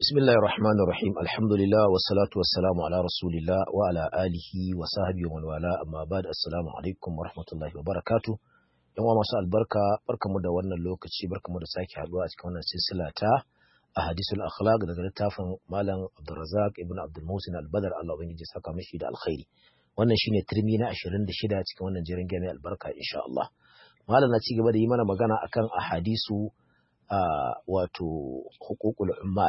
بسم الله الرحمن الرحيم الحمد لله والصلاة والسلام على رسول الله وعلى آله وصحبه ومن والاه أما بعد السلام عليكم ورحمة الله وبركاته yan masu albarka barkamu da wannan lokaci barkamu da sake haduwa a cikin wannan silsila ta ahadisul akhlaq daga littafin malam Abdulrazak ibn Abdul Musin al-Badr Allah ubangiji saka mishi da alkhairi wannan shine turmi na 26 cikin wannan jirin gami albarka insha Allah malam na ci gaba da yi mana magana akan ahadisu wato hukukul ummal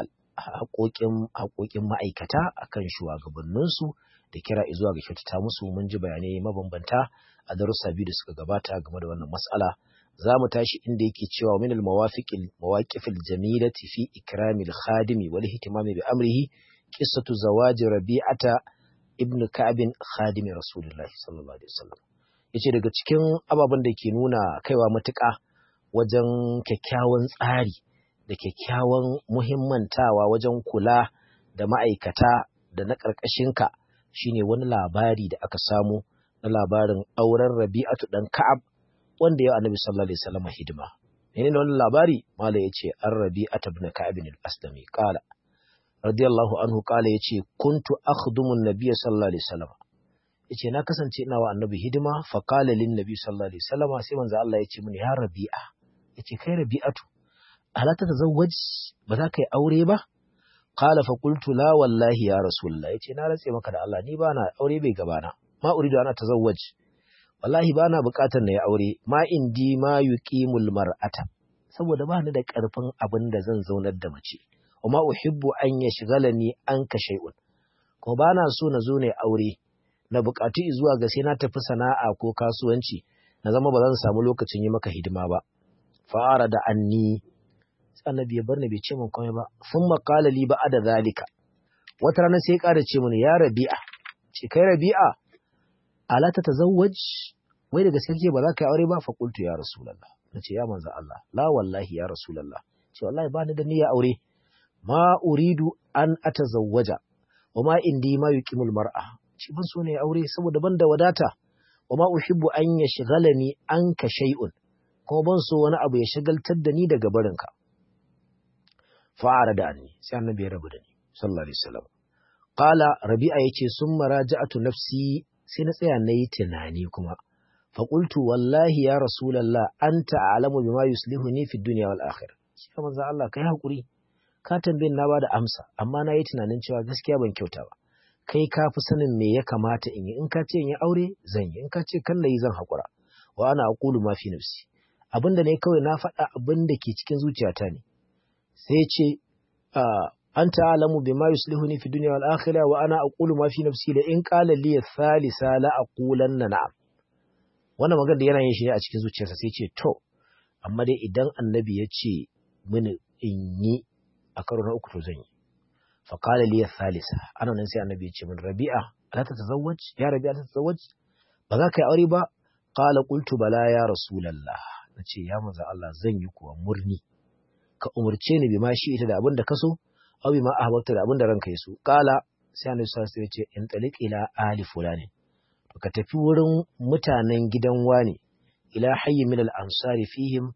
haƙoƙin ma'aikata akan shugabanninsu da kira zuwa ga kyautata musu mun ji bayanai mabambanta a darussa biyu da suka gabata game da wannan mas'ala za mu tashi inda yake cewa min al-mawafiqil mawaqifil jamilati fi ikramil khadimi wal ihtimami bi amrihi qissatu zawaji rabi'ata ibn ka'b khadimi rasulullahi sallallahu alaihi wasallam yace daga cikin ababen da ke nuna kaiwa matuƙa wajen kyakkyawan tsari da kyakkyawan muhimmantawa wajen kula da ma'aikata da na ƙarƙashinka shine wani labari da aka samu na labarin auren Rabi'atu dan Ka'ab wanda ya Annabi sallallahu alaihi wasallam hidima. Menene wannan labari? Mala yace an Rabi'atu ibn Ka'ab al-Aslami qala radiyallahu anhu qala yace kuntu akhdumu an-nabiy sallallahu alaihi wasallam. Yace na kasance ina wa Annabi hidima fa qala lin nabi sallallahu alaihi wasallam sai manzo Allah yace mini ya Rabi'a. Yace kai Rabi'atu ala ta tazawwaj ba za ka yi aure ba? Qala fa qultu la wallahi ya rasulullah yace na ratse maka da Allah ni ba na aure bai gabana. ma uridu ana tazawwaj wallahi bana bukatar na yi aure ma indi ma yuqimul mar'ata saboda ba ni da karfin abin da zan zaunar da mace wa ma uhibbu an yashghalani anka shay'un ko bana so na zo ne aure na bukatu zuwa ga sai na tafi sana'a ko kasuwanci na zama ba zan samu lokacin yi maka hidima ba fa'ara da anni annabi ya bar ni bai ce min komai ba thumma qala li ba'da zalika wata rana sai ya ƙara ce mini ya rabi'a ce kai rabi'a ala ta tazawwaj wai daga gaske ba za ka yi aure ba fa qultu ya rasulullah nace ya manzo Allah la wallahi ya rasulullah ce wallahi ba ni da niyya aure ma uridu an atazawwaja wa ma indi ma yuqimul mar'a ce ban so ne aure saboda ban da wadata wa ma uhibbu an yashghalani anka shay'un kuma ban so wani abu ya shagaltar da ni daga barinka fa'ara da anni sai annabi ya rabu da ni sallallahu alaihi wasallam qala rabi'a yace summa raja'atu nafsi sai na tsaya na yi tunani kuma. Faƙultu wallahi ya Rasulallah an ta'alamu bima yuslihuni fi duniya wal akhir. Shi ka manzo Allah kai hakuri. Ka tambayin na bada amsa amma na yi tunanin cewa gaskiya ban kyauta ba. Kai ka fi sanin me ya kamata in yi in ka ce in yi aure zan yi in ka ce kan na yi zan haƙura. Wa ana aqulu ma fi nafsi. Abin da ne kawai na faɗa abin da ke cikin zuciyata ne. Sai ce أنت أعلم بما يصلحني في الدنيا والآخرة وأنا أقول ما في نفسي لإن قال لي الثالثة لا أقولن نعم wannan magana da yana yin shi ne a cikin zuciyarsa sai ce to amma dai idan annabi ya ce mini in yi a karo na uku to zan yi fa qala li thalitha ana nan sai annabi ya ce min rabi'a ala ta tazawwaj ya rabi'a ta tazawwaj ba za ka yi aure ba qala qultu bala ya rasulullah nace ya manzo Allah zan yi kuwa murni ka umurce ni bi ma shi ita da abin da ka so aw bima ahbabta da abinda ranka yaso kala sai annabi sallallahu alaihi wasallam ya ce in taliq ila ali fulani to ka tafi wurin mutanen gidan wani ila hayy min al ansari fihim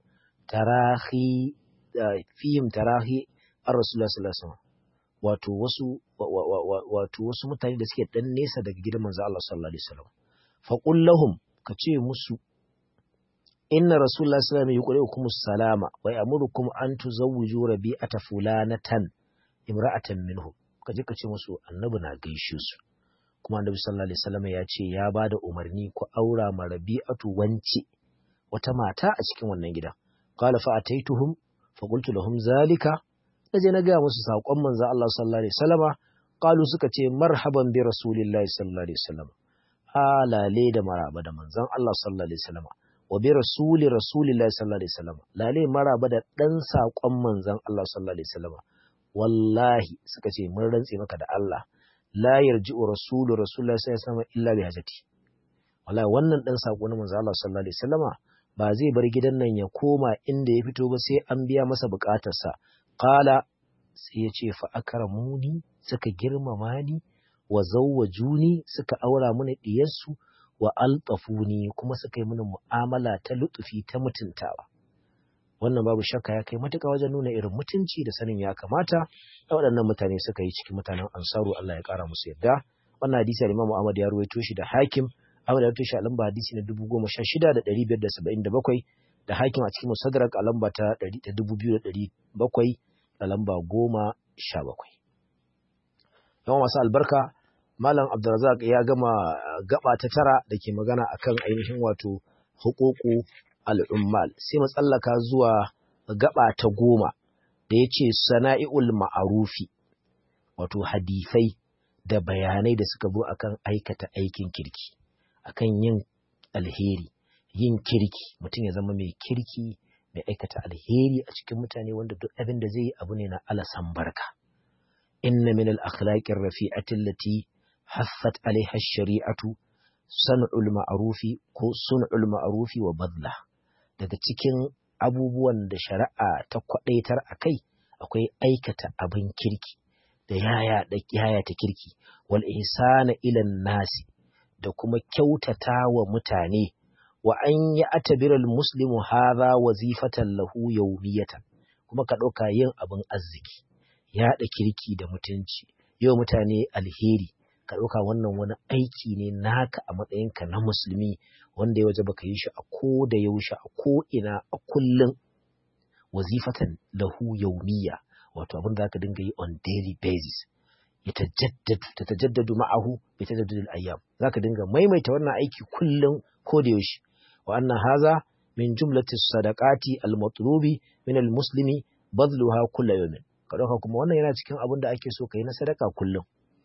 tarahi fihim tarahi ar rasulullah sallallahu alaihi wasallam wato wasu wato wasu mutane da suke dan nesa daga gidan manzo Allah sallallahu alaihi wasallam fa qul lahum ka ce musu inna rasulullah sallallahu alaihi wasallam yuqri'ukum salama wa ya'murukum an tuzawwiju rabi'ata fulanatan imra'atan minhu ka je ka ce musu annabi na gaishe su kuma annabi sallallahu alaihi wasallam ya ce ya bada umarni ku aura ma rabi'atu wanci wata mata a cikin wannan gida qala fa ataituhum fa qultu lahum zalika naje na ga musu sakon manzo Allah sallallahu alaihi wasallama qalu suka ce marhaban bi rasulillahi sallallahu alaihi wasallam alale da maraba da manzon Allah sallallahu alaihi wasallama wa bi rasuli rasulillahi sallallahu alaihi wasallama lale maraba da dan sakon manzon Allah sallallahu alaihi wasallama wallahi suka ce mun rantse maka da Allah la yarji'u rasulu rasulullahi sallallahu alaihi wasallam illa bi hajati wallahi wannan dan sako na manzo Allah sallallahu alaihi wasallama ba zai bar gidan nan ya koma inda ya fito ba sai an biya masa bukatarsa qala sai ya ce fa akramuni suka girmama ni wa zawwajuni suka aura mini diyarsu wa altafuni kuma suka yi mini mu'amala ta lutufi ta mutuntawa wannan babu shakka ya kai matuƙa wajen nuna irin mutunci da sanin ya kamata da waɗannan mutane suka yi cikin mutanen ansaru Allah ya ƙara musu yarda wannan hadisi da Imam Ahmad ya ruwaito shi da Hakim Ahmad ya ruwaito shi a lamba hadisi na 16577 da Hakim a cikin Musaddarak a lamba ta 2700 da lamba 17 yawan masu albarka Malam Abdulrazak ya gama gaba ta tara da ke magana akan ainihin wato hukuku al'ummal sai mu tsallaka zuwa gaba ta goma da ya ce sana'i'ul ma'arufi wato hadisai da bayanai da suka zo akan aikata aikin kirki akan yin alheri yin kirki mutum ya zama mai kirki mai aikata alheri a cikin mutane wanda duk abin da zai yi abu ne na alasan barka inna min al-akhlaqir rafi'ati allati haffat alaiha shari'atu san'ul ma'arufi ko sun'ul ma'arufi wa badla daga cikin abubuwan da shari'a ta kwadaitar a kai akwai aikata abin kirki da yaya da yaya ta kirki wal ihsana ila nasi da kuma kyautata wa mutane wa an ya atabira muslimu hadha wazifatan lahu yawmiyatan kuma ka dauka yin abin arziki yaɗa kirki da mutunci yau mutane alheri ka ɗauka wannan wani aiki ne naka a matsayinka na musulmi wanda ya waje baka yi shi a ko da yaushe a ko ina a kullum wazifatan lahu yaumiya wato abin da zaka dinga yi on daily basis ya tajaddadu ta tajaddadu ma'ahu bi tajaddudil ayyam zaka dinga maimaita wannan aiki kullum ko da yaushe wa anna haza min jumlati sadaqati al-matlubi min al-muslimi badluha kullu yawmin ka dauka kuma wannan yana cikin abin da ake so kai na sadaka kullum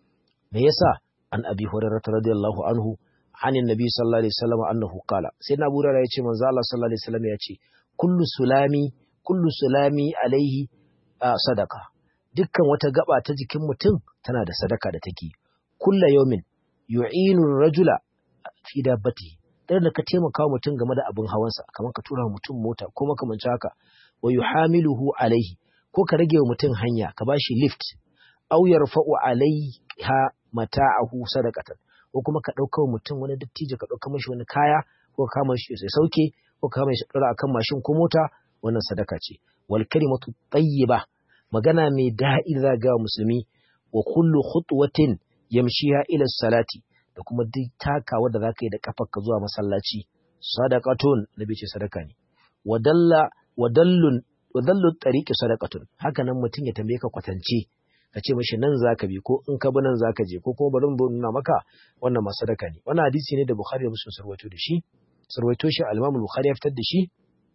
me yasa an abi hurairah radiyallahu anhu anin nabi sallallahu alaihi wasallam annahu qala sai na burara yace manzo Allah sallallahu alaihi wasallam yace kullu sulami kullu sulami alaihi sadaka dukkan wata gaba ta jikin mutum tana da sadaka da take kullu yawmin yu'inu rajula fi dabbati dan da ka taimaka wa mutum game da abin hawansa kamar ka tura mutum mota ko makamancin haka wa yuhamiluhu alaihi ko ka rage wa mutum hanya ka bashi lift aw yarfa'u alaiha mata'ahu sadaqatan ko kuma ka dauka wa mutum wani dattijo ka dauka mashi wani kaya ko ka kama shi sai sauke ko ka kama shi dora akan mashin ko mota wannan sadaka ce wal kalimatu tayyiba magana mai daɗi da ga musulmi wa kullu khutwatin yamshiha ila salati da kuma duk takawa da zaka yi da kafarka zuwa masallaci sadaqatun nabi ce sadaka ne wadalla wadallun wadallu tariqi sadaqatun haka nan mutum ya tambaye ka kwatance ka ce mashi nan zaka bi ko in ka bi nan zaka je ko kuma bari mu nuna maka wannan ma sadaka ne wannan hadisi ne da Bukhari da Muslim sarwaito da shi sarwaito shi al-Imam Bukhari ya fitar da shi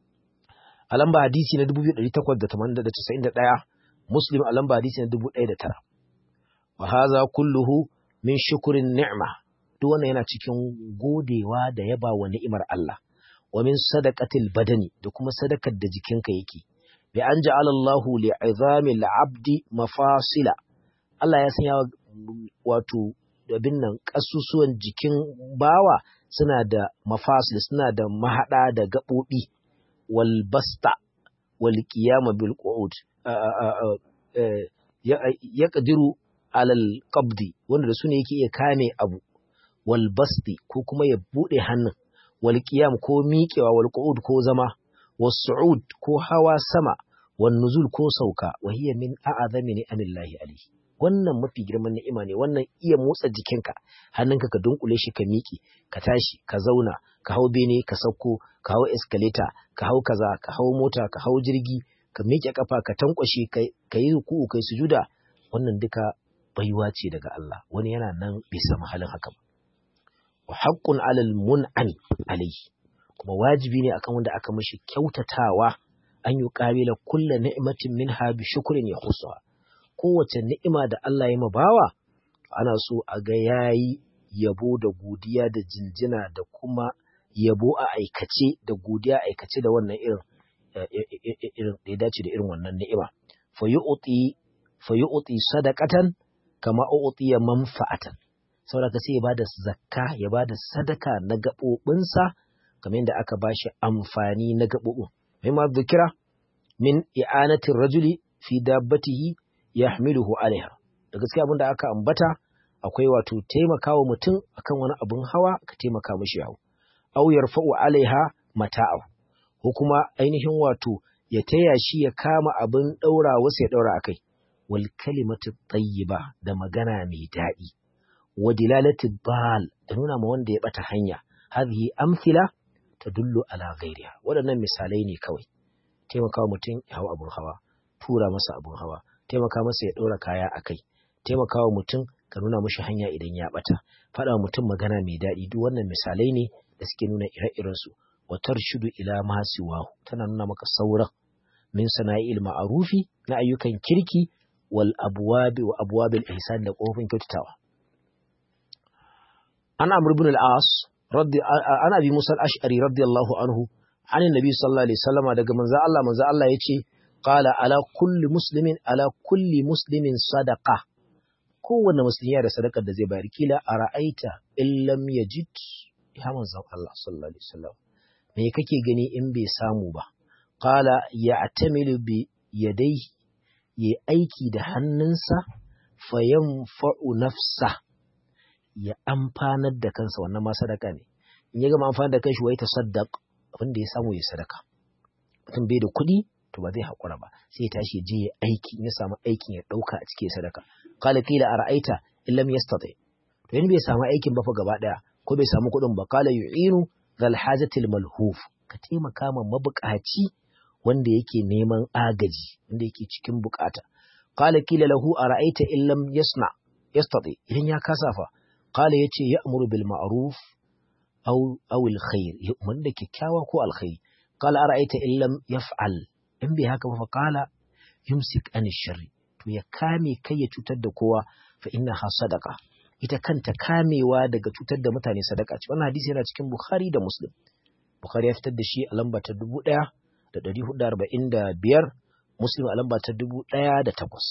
a lamba hadisi na 2891 Muslim a lamba hadisi na 1009 wa hadha kulluhu min shukrin ni'ma duk wannan yana cikin godewa da yaba wa ni'imar Allah wa min sadaqatil badani da kuma sadakar da jikinka yake bi an ja'ala Allahu li'izami al'abdi mafasila Allah ya sanya wato abin nan kasusuwan jikin bawa suna da mafasil suna da mahada da gabobi wal basta wal qiyama bil qu'ud ya qadiru alal qabdi wanda da su ne yake iya kame abu wal basti ko kuma ya bude hannun wal qiyam ko miƙewa wal qu'ud ko zama was su'ud ko hawa sama wan nuzul ko sauka wa hiya min a'azami ni'amillahi alayhi wannan mafi girman ni'ima ne wannan iya motsa jikinka hannunka ka dunkule shi ka miƙe ka tashi ka zauna ka hau bene ka sauko ka hau escalator ka hau kaza ka hau mota ka hau jirgi ka miƙe kafa ka tankwashe ka yi ruku'u kai sujuda wannan duka baiwa ce daga Allah wani yana nan bai samu halin haka ba wa haqqun 'alal mun'ami alayhi kuma wajibi ne akan wanda aka mishi kyautatawa an yi ƙabila kulla ni'matin minha bi shukrin ya husa kowace ni'ima da Allah ya mabawa ana so a ga yayi yabo da godiya da jinjina da kuma yabo a aikace da godiya aikace da wannan irin irin da ya dace da irin wannan ni'ima fa yu'ti fa yu'ti sadaqatan kama u'tiya manfa'atan saboda sai ya bada zakka ya bada sadaka na gabobinsa kamar yadda aka bashi amfani na gabobin mimma dhukira min i'anatir rajuli fi dabbatihi yahmiluhu alaiha da gaskiya abinda aka ambata akwai wato taimakawa mutum akan wani abin hawa ka taimaka mishi yawo aw yarfa'u alaiha mata'ahu ko kuma ainihin wato ya taya shi ya kama abin daura wasu ya daura akai wal kalimatu tayyiba da magana mai daɗi wa dilalatu bal da nuna ma wanda ya bata hanya hadhihi amthila tadullu ala ghairiha waɗannan misalai ne kawai taimakawa mutum ya hau abun hawa tura masa abun hawa taimaka masa ya ɗora kaya a kai taimakawa mutum ka nuna mashi hanya idan ya ɓata faɗa mutum magana mai daɗi duk wannan misalai ne da suke nuna ire-iren su wa tarshudu ila ma siwahu tana nuna maka sauran min sana'il ma'arufi na ayyukan kirki wal abwabi wa abwabil ihsan da kofin kyautatawa ana amr ibn al-as raddi ana bi musa al-ash'ari radiyallahu anhu an annabi sallallahu alaihi wasallam daga manzo Allah manzo Allah yace qala ala kulli muslimin ala kulli muslimin sadaqa kowanne musulmi da sadakar da zai bayar kila a ra'aita in lam yajid ya manzon Allah sallallahu alaihi wasallam me kake gani in bai samu ba qala ya'tamilu bi yadayhi ya aiki da hannunsa fayanfa'u nafsa ya amfanar da kansa wannan ma sadaka ne in ya gama amfanar da kanshi wai tasaddaq abin da ya samu ya sadaka mutum bai da kuɗi to ba zai haƙura ba sai ya tashi je ya aiki in ya samu aikin ya ɗauka a cikin sadaka qala qila ara'aita in lam yastati to in bai samu aikin ba fa gaba daya ko bai samu kuɗin ba qala yu'inu zal hajatil malhuf ka taimaka ma mabuƙaci wanda yake neman agaji wanda yake cikin bukata qala qila lahu ara'aita in lam yasna yastati idan ya kasa fa qala yace ya'muru bil ma'ruf aw aw al khair yu'minu da kyakkyawa ko alkhairi qala ara'aita in lam yaf'al in bai haka ba fa qala yumsik an sharri to ya kame kai ya cutar da kowa fa inna ha sadaqa ita kanta kamewa daga cutar da mutane sadaka ce wannan hadisi yana cikin bukhari da muslim bukhari ya fitar da shi a lamba ta dubu ɗaya da ɗari hudu arba'in da biyar muslim a lamba ta dubu ɗaya da takwas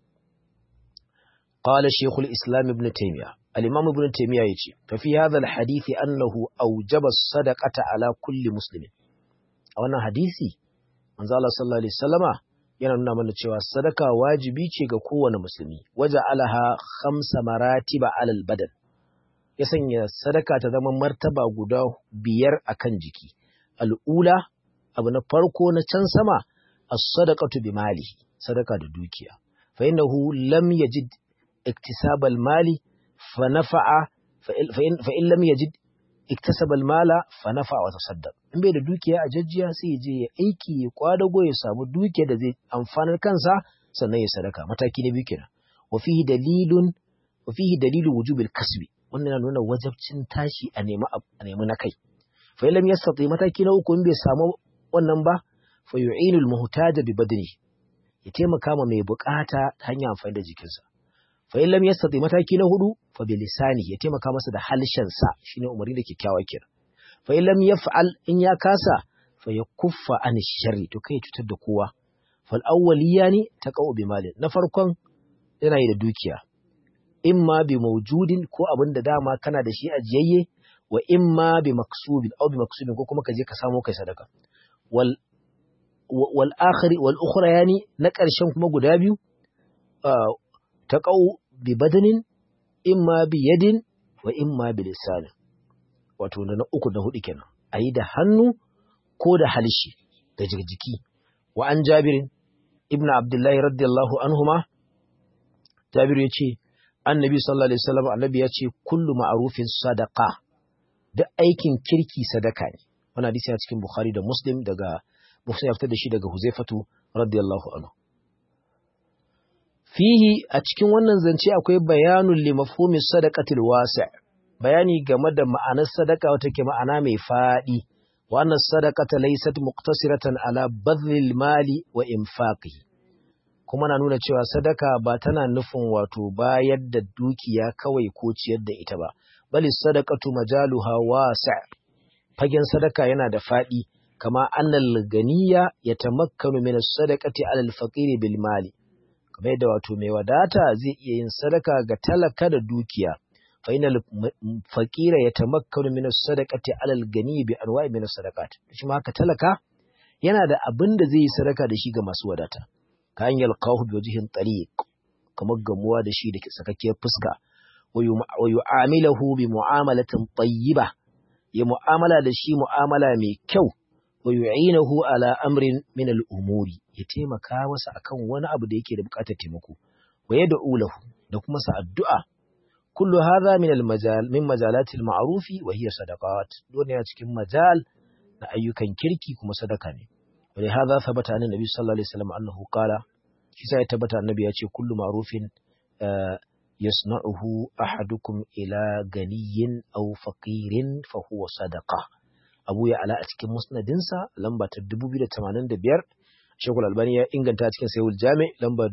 قال شيخ الإسلام ابن تيمية الإمام ابن تيمية يجي ففي هذا الحديث أنه أوجب الصدقة على كل مسلم أولا حديثي manzo Allah sallallahu alaihi wasallama yana nuna mana cewa sadaka wajibi ce ga kowane musulmi waja alaha khamsa maratiba alal badan ya sanya sadaka ta zama martaba guda biyar akan jiki al'ula abu na farko na can sama as-sadaqatu bi mali sadaka da dukiya fa innahu lam yajid iktisabal mali fa nafa'a fa in lam yajid iktasabal mala fa nafa wa tasaddaq in bai da dukiya a jajjiya sai ya je ya aiki ya kwadago ya samu dukiya da zai amfanar kansa sannan ya sadaka mataki na biyu kenan wa fihi dalilun wa fihi dalilu wujubil kasbi wannan yana nuna wajabcin tashi a nemi a nemi na kai fa lam yastati mataki na uku in bai samu wannan ba fa yu'inu al-muhtaja bi badni ya taimaka ma mai bukata ta hanyar amfani da jikinsa fa in lam yastati mataki na hudu fa bi lisani ya taimaka masa da halshen sa shine umarni da kyakkyawa kira fa in lam yaf'al in ya kasa fa yakuffa an sharri to kai cutar da kowa fal awwaliyani taqau bi malin na farkon yana yi da dukiya imma bi mawjudin ko abin da dama kana da shi ajiyayye wa imma bi maksubin aw bi maksubin ko kuma ka je ka samu kai sadaka wal wal akhiri wal ukhra yani na ƙarshen kuma guda biyu taqau bi badanin imma bi yadin wa imma bi lisanin wato na uku da hudu kenan ayi da hannu ko da halishi da jiki wa an jabirin ibnu abdullahi radiyallahu anhuma jabiru yace annabi sallallahu alaihi wasallam annabi yace kullu ma'rufin sadaqa duk aikin kirki sadaka ne wannan hadisi a cikin bukhari da muslim daga muslim ya fitar da shi daga huzaifatu radiyallahu anhu fihi a cikin wannan zance akwai bayanun li mafhumi sadaqatil wasi' bayani game da ma'anar sadaka wata ke ma'ana mai fadi wa annas sadaqata laysat muqtasiratan ala badlil mali wa infaqihi kuma na nuna cewa sadaka ba tana nufin wato bayar da dukiya kawai ko ciyar da ita ba bali sadaqatu majaluha wasi' fagen sadaka yana da fadi kama annal ganiya yatamakkanu min as-sadaqati ala al-faqir bil mali kamar yadda wato mai wadata zai iya yin sadaka ga talaka da dukiya fa inal faqira yatamakkanu min as-sadaqati ala al-gani bi anwa'i min as-sadaqat shi ma haka talaka yana da abin da zai yi sadaka da shi ga masu wadata ka an yalqahu bi wajhin tariq kamar gamuwa da shi da sakakkiyar fuska wa yu'amilahu bi mu'amalatin tayyiba ya mu'amala da shi mu'amala mai kyau wa yu'inahu ala amrin min al-umuri ya taimaka masa akan wani abu da yake da buƙatar taimako wa yad'u lahu da kuma sa addu'a kullu hadha min al-majal min majalati al-ma'rufi wa hiya sadaqat dole ya cikin majal na ayyukan kirki kuma sadaka ne wa li hadha thabata an nabi sallallahu alaihi wasallam annahu qala shi sai ya tabbata annabi ya ce kullu ma'rufin yasna'uhu ahadukum ila ganiyin aw faqirin fa huwa sadaqa Abu ya ala a cikin musnadinsa lamba ta 2085 Shekul Albani ya inganta cikin Sayyid Jami lamba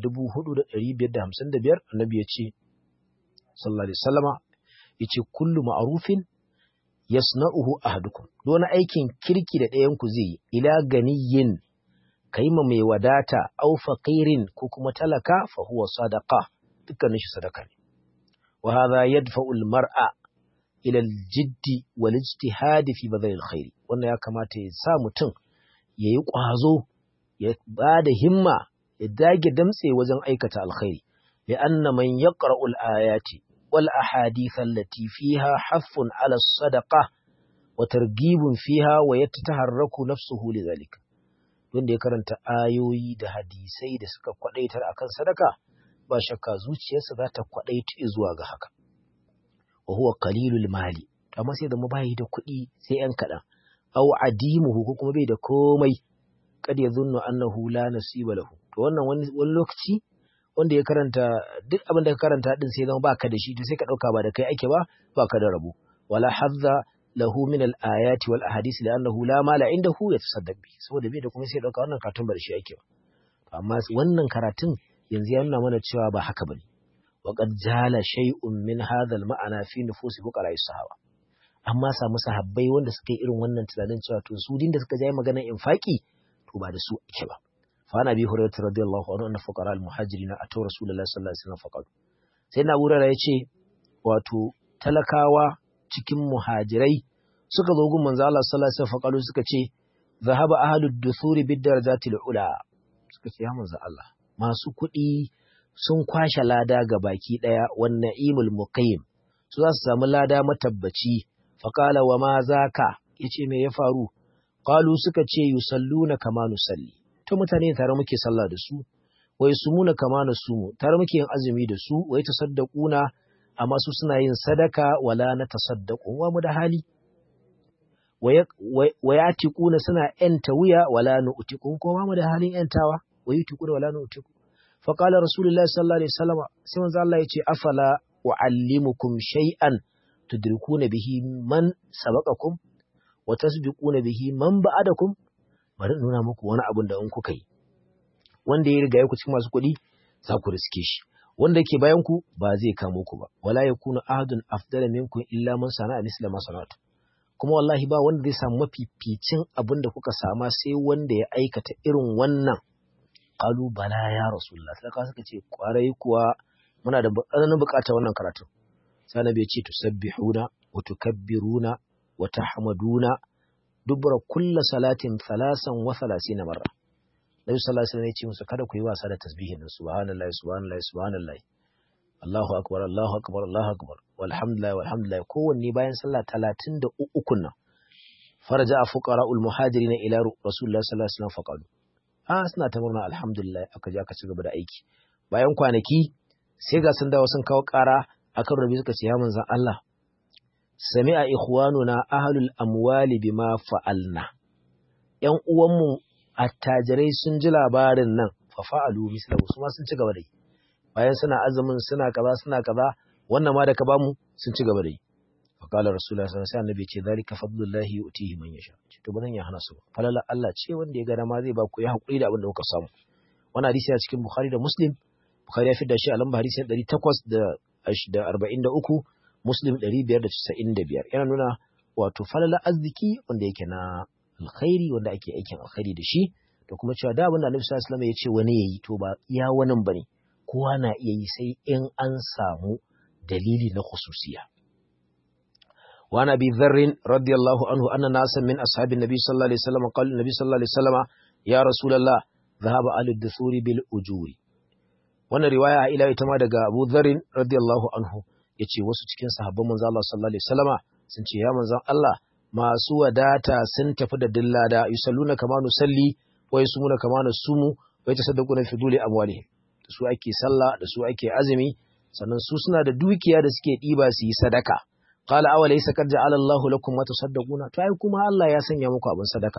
4555 Annabi ya ce sallallahu alaihi wasallama yace kullu ma'rufin yasna'uhu ahadukum don aikin kirki da ɗayan ku zai ila ganiyin kaima mai wadata aw faqirin ko kuma talaka fa huwa sadaqa dukkanin shi sadaka ne wa hadha yadfa'u al-mar'a ila al-jiddi wal ijtihad fi badal al-khair wannan ya kamata ya sa mutum yayi kwazo ya bada himma ya dage damtse wajen aikata alkhairi li'anna man yaqra'u al-ayati wal ahadith allati fiha haffun 'ala as-sadaqa wa targhibun fiha wa yataharraku nafsuhu lidhalika wanda ya karanta ayoyi da hadisai da suka kwadaitar akan sadaka ba shakka zuciyarsa za ta kwaɗaita zuwa ga haka. Wa huwa qalilul mali, amma sai da bayi da kuɗi sai ‘yan kaɗan, aw adimuhu ko kuma bai da komai, kad ya zunnu annahu la nasiba lahu. To wannan wani, lokaci wanda ya karanta duk abin da ka karanta din sai zama baka da shi to sai ka ɗauka ba da kai ake ba baka da rabo. Wala hadza lahu min al-ayati wal ahadith li'annahu la mala indahu yatasaddaq bi. Saboda bai da kuma sai ɗauka wannan karatun ba da shi ake ba. Amma wannan karatun yanzu ya nuna mana cewa ba haka bane wa qad jala shay'un min hadha al-ma'ana fi nufusi fuqara'i sahaba amma samu sahabbai wanda suka yi irin wannan tunanin cewa to su din da suka jayi maganar infaki to ba da su ake ba fa ana bi hurairah radiyallahu anhu anna fuqara al-muhajirin atu rasulullahi sallallahu alaihi wasallam faqad sai na wurare yace wato talakawa cikin muhajirai suka zo gun manzo Allah sallallahu alaihi wasallam faqalu suka ce zahaba ahlud dusuri bid darajatil ula suka ce ya manzo Allah masu kuɗi sun kwashe lada ga baki ɗaya wannan imul muqayyim su za su samu lada matabbaci faƙala wa ma za ka ya ce me ya faru ƙalu suka ce yusalluna kama nusalli to mutane tare muke sallah da su wai sumuna kama na sumu tare muke yin azumi da su wai tasaddaquna amma su suna yin sadaka wala na tasaddaqu wa mu da hali wa yatiquna suna yanta wuya wala nu'tiqun ko mu da halin yantawa wa yutiquna wala nu'tiqu fa qala rasulullahi sallallahu alaihi wasallam sai manzo Allah yace afala uallimukum shay'an tudrikuna bihi man sabaqakum wa tasbiquna bihi man ba'adakum bari nuna muku wani abun da in kuka yi wanda ya riga ku cikin masu kuɗi za ku riske shi wanda yake bayan ku ba zai kamo ku ba wala yakunu ahadun afdala minkum illa man sana'a misla ma sana'tu kuma wallahi ba wanda zai samu mafificin abin da kuka sama sai wanda ya aikata irin wannan qalu bala ya rasulullah sai suka ce kwarai kuwa muna da tsananin bukatar wannan karatu sai annabi ya ce tusabbihuna wa tukabbiruna wa tahmaduna dubra kulla salatin thalasan wa thalathina marra Nabi sallallahu alaihi wasallam ya ce musu kada ku yi wasa da tasbihin nan subhanallahi subhanallahi subhanallahi Allahu akbar Allahu akbar Allahu akbar walhamdulillah walhamdulillah kowanne bayan sallah 33 nan faraja fuqara'ul muhajirin ila rasulullah sallallahu alaihi wasallam faqalu ah suna ta murna alhamdulillah aka je aka ci gaba da aiki bayan kwanaki sai ga sun dawo sun kawo ƙara akan rabi suka ce ya manzon Allah sami'a ikhwanuna ahlul amwali bima fa'alna ƴan uwanmu attajirai sun ji labarin nan fa fa'alu mislahu su ma sun ci gaba da yi bayan suna azumin suna kaza suna kaza wannan ma da ka bamu sun ci gaba da yi fa qala rasulullahi sallallahu alaihi wasallam annabi ce zalika fadlullahi yu'tihi man yasha to ba zan ya hana su falala Allah ce wanda ya ga dama zai ba ku ya hakuri da abin da kuka samu wannan hadisi a cikin bukhari da muslim bukhari ya fidda shi a lamba hadisi 843 muslim 595 yana nuna wato falala arziki wanda yake na alkhairi wanda ake aikin alkhairi da shi da kuma cewa da abin da annabi sallallahu alaihi wasallam ya ce wani yayi to ba iya wani bane kowa na iya yi sai in an samu dalili na khususiya. وعن أبي ذر رضي الله عنه أن ناسا من أصحاب النبي صلى الله عليه وسلم قال النبي صلى الله عليه وسلم يا رسول الله ذهب أهل الدثور بالأجور wannan riwaya ila ita ma daga Abu Dharr radiyallahu anhu yace wasu cikin sahabban manzo Allah sallallahu alaihi wasallama sun ce ya manzon Allah masu wadata sun tafi da dillada yusalluna kama nusalli wa yasumuna kama nasumu wa yatasaddaquna fi duli amwalihim da su ake sallah da su ake azumi sannan su suna da dukiya da suke ɗiba su yi sadaka qala aw laysa qad ja'ala Allahu lakum ma tasaddaquna to ai kuma Allah ya sanya muku abin sadaka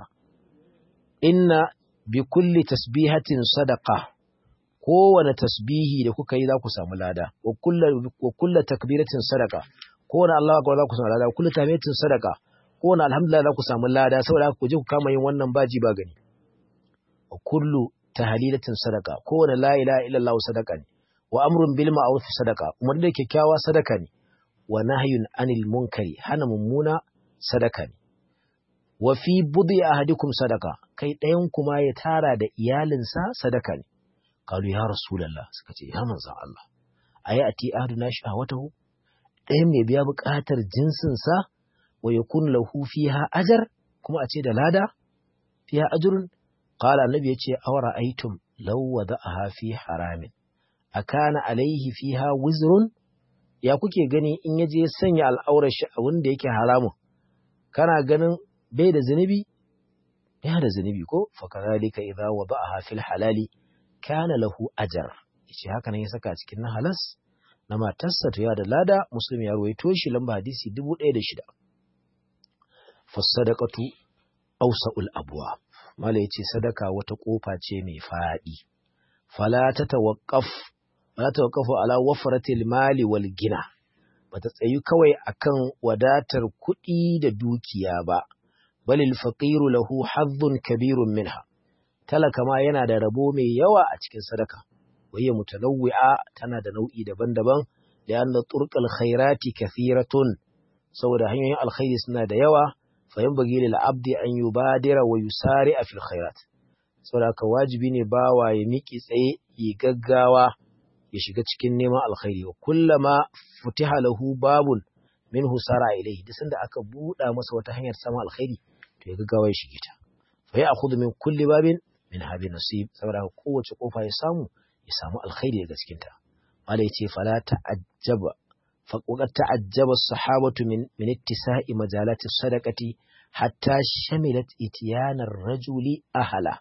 inna bi kulli tasbihatin sadaqa kowane tasbihi da kuka yi za ku samu lada wa kullu takbiratin sadaqa kowane Allah akbar za ku samu lada wa kullu tahmidatin sadaqa kowane alhamdulillah za ku samu lada saboda ku je ku kama yin wannan baji ba gani wa kullu tahlilatin sadaqa kowane la ilaha illallah sadaqa ne wa amrun bil ma'ruf sadaqa umar da kyakkyawa sadaka ne wa nahyun anil munkari hana mummuna sadaka ne wa fi budi ahadikum sadaka kai ɗayan kuma ya tara da iyalinsa sadaka ne qalu ya rasulullah suka ce ya manzon Allah ayi ati ahaduna shahwatahu ɗayan mai biya buƙatar jinsin sa wa yakun lahu fiha ajar kuma a ce da lada fiha ajrun qala annabi yace awara aitum law wada'aha fi haramin akana alaihi fiha wizrun ya kuke gani in yaje ya sanya al'aurar shi a wanda yake haramun kana ganin bai da zunubi ya da zunubi ko fa kadhalika idza wada'aha fil halali kana lahu ajr yace haka nan ya saka cikin na halas na matarsa to ya da lada muslim ya ruwaito shi lamba hadisi 1006 fasadaqatu awsa'ul abwa mala yace sadaka wata kofa ce mai fadi fala tatawaqqaf fala tatawaqqafu ala wafratil mali wal gina bata tsayu kawai akan wadatar kuɗi da dukiya ba balil faqiru lahu hazzun kabirun minha talaka ma yana da rabo mai yawa a cikin sadaka wayya mutanawwi'a tana da nau'i daban-daban da anna turqal khairati kathiratun saboda hanyoyin alkhairi suna da yawa fa yanbaghi lil abdi an yubadira wa yusari'a fil khairat saboda haka wajibi ne bawa ya miki tsaye yi gaggawa ya shiga cikin neman alkhairi wa kullama futiha lahu babun minhu sara ilayhi duk sanda aka buɗa masa wata hanyar samun alkhairi to ya gaggawa ya shige ta fa ya akhudhu min kulli babin min hadhi nasib saboda kowace kofa ya samu ya samu alkhairi daga cikin ta malai ce fala ta'ajjaba fa qad ta'ajjaba as-sahabatu min min ittisa'i majalati sadaqati hatta shamilat itiyanar rajuli ahala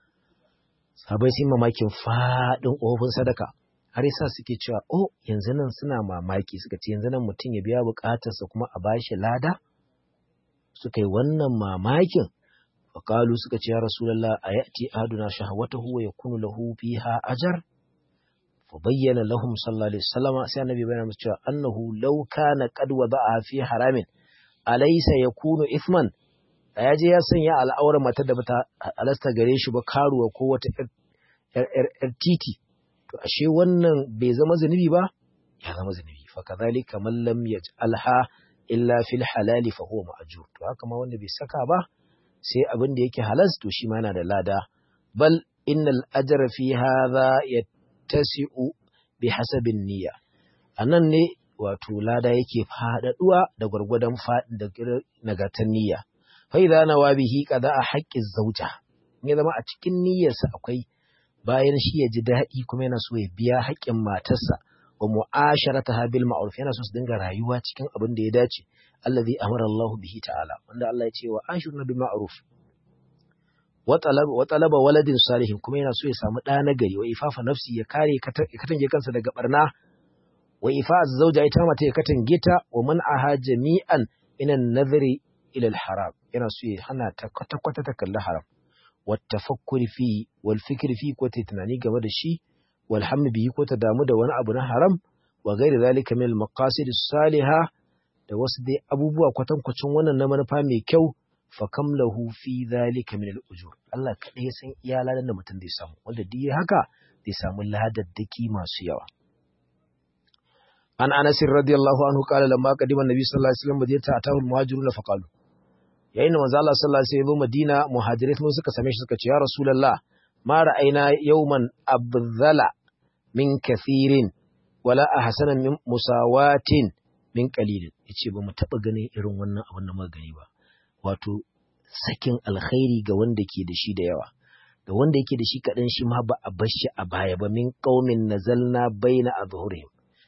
sabai sun mamakin fadin ofin sadaka har yasa suke cewa oh yanzu nan suna mamaki suka ce yanzu nan mutum ya biya bukatarsa kuma a bashi lada suka yi wannan mamakin faƙalu suka ce ya rasulallah a yati aduna shahawatahu wa yakunu lahu fiha ajar fa bayyana lahum sallallahu alaihi wasallam sai annabi bayyana musu cewa annahu law kana qad wada'a fi haramin alaysa yakunu ithman ya je ya sanya al'aurar matar da bata alasta gare shi ba karuwa ko wata yar titi to ashe wannan bai zama zunubi ba ya zama zunubi fa kadhalika man lam yaj'alha illa fil halali fa huwa ma'jur to haka ma wanda bai saka ba sai abin da yake halas to shi ma yana da lada bal innal ajra fi hadha yattasi'u bi hasabin niyya anan ne wato lada yake fadaduwa da gwargwadon fadin da nagatan niyya fa idza nawa bihi qada'a haqqi zawja ne zama a cikin niyyarsa akwai bayan shi ya ji daɗi kuma yana so ya biya haƙƙin matarsa wa mu'asharataha bil ma'ruf yana so su dinga rayuwa cikin abin da ya dace allazi amara Allah bihi ta'ala wanda Allah ya ce wa ashirna bil ma'ruf wa talaba wa talaba waladin salihin kuma yana so ya samu ɗa na gari wa ifafa nafsi ya kare katange kansa daga barna wa ifa zawja ita mata ya katange ta wa man'aha jami'an minan nadhri ila al-haram yana so ya hana ta kwata kwata ta kalli haram wa tafakkuri fi wal fikri fi ko ta tunani game da shi والحمد به ko ta damu da wani abu na haram wa gairi zalika min al-maqasid as-salihah da wasu dai abubuwa kwatankwacin wannan na manufa mai kyau fa kam lahu fi zalika min al-ujur Allah kadai ya san iya ladan da mutum zai samu wanda duk haka zai samu ladaddaki masu yawa an Anas radiyallahu anhu qala lamma qadima an-nabi sallallahu alaihi wasallam madinata atahu al-muhajiruna fa qalu yayin da manzo Allah sallallahu alaihi wasallam Madina muhajirai mun suka same shi suka ce ya rasulullah ma ra'ayna yawman abdhala min kathirin wala ahsana min musawatin min qalilin yace ba mu taba ganin irin wannan abin da muka gani ba wato sakin alkhairi ga wanda ke da shi da yawa ga wanda yake da shi kadan shi ma ba a bar shi a baya ba min qaumin nazalna baina azhurihim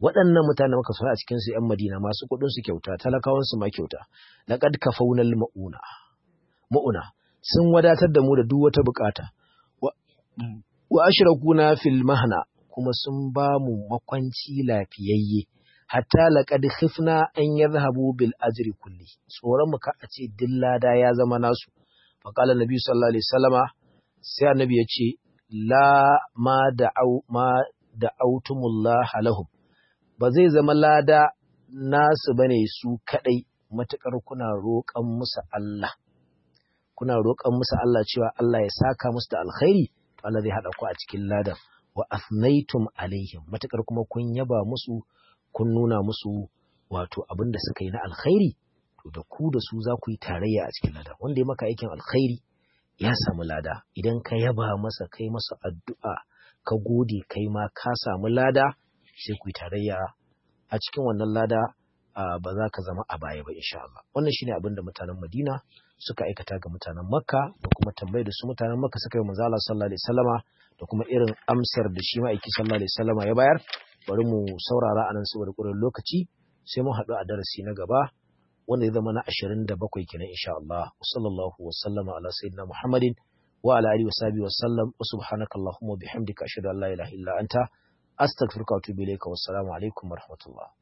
waɗannan mutane muka so a cikin su ƴan Madina masu kuɗin su kyauta talakawan su ma kyauta laqad kafawnal mauna mauna sun wadatar da mu da duk wata bukata wa ashrakuna fil mahna kuma sun ba mu makwanci lafiyayye hatta laqad khifna an yadhhabu bil ajri kulli tsoron mu ka a ce dillada ya zama nasu fa qala nabi sallallahu alaihi wasallama sai annabi ya ce la ma da'au ma da'autumullah lahum ba zai zama lada nasu bane su kadai matukar kuna roƙan musu Allah kuna roƙan musu Allah cewa Allah ya saka musu da alkhairi to Allah zai hada ku a cikin ladan wa athnaytum alaihim matakar kuma kun yaba musu kun nuna musu wato abin da suka yi na alkhairi to da ku da su za ku yi tarayya a cikin lada wanda ya maka aikin alkhairi ya samu lada idan ka yaba masa kai masa addu'a ka gode kai ma ka samu lada sai ku yi tarayya a cikin wannan lada ba za ka zama a baya ba insha Allah wannan shine abin da mutanen Madina suka aikata ga mutanen Makka da kuma tambayar da su mutanen Makka suka yi manzo Allah sallallahu alaihi wasallama da kuma irin amsar da shi ma'aiki sallallahu alaihi wasallama ya bayar bari mu saurara anan saboda ƙurin lokaci sai mu haɗu a darasi na gaba wanda ya zama na 27 kenan insha Allah sallallahu wa sallama ala sayyidina Muhammadin wa ala alihi wa sahbihi wa sallam wa subhanaka allahumma bihamdika ashhadu an la ilaha illa anta astaghfiruka wa atubu ilayka wassalamu alaikum wa rahmatullah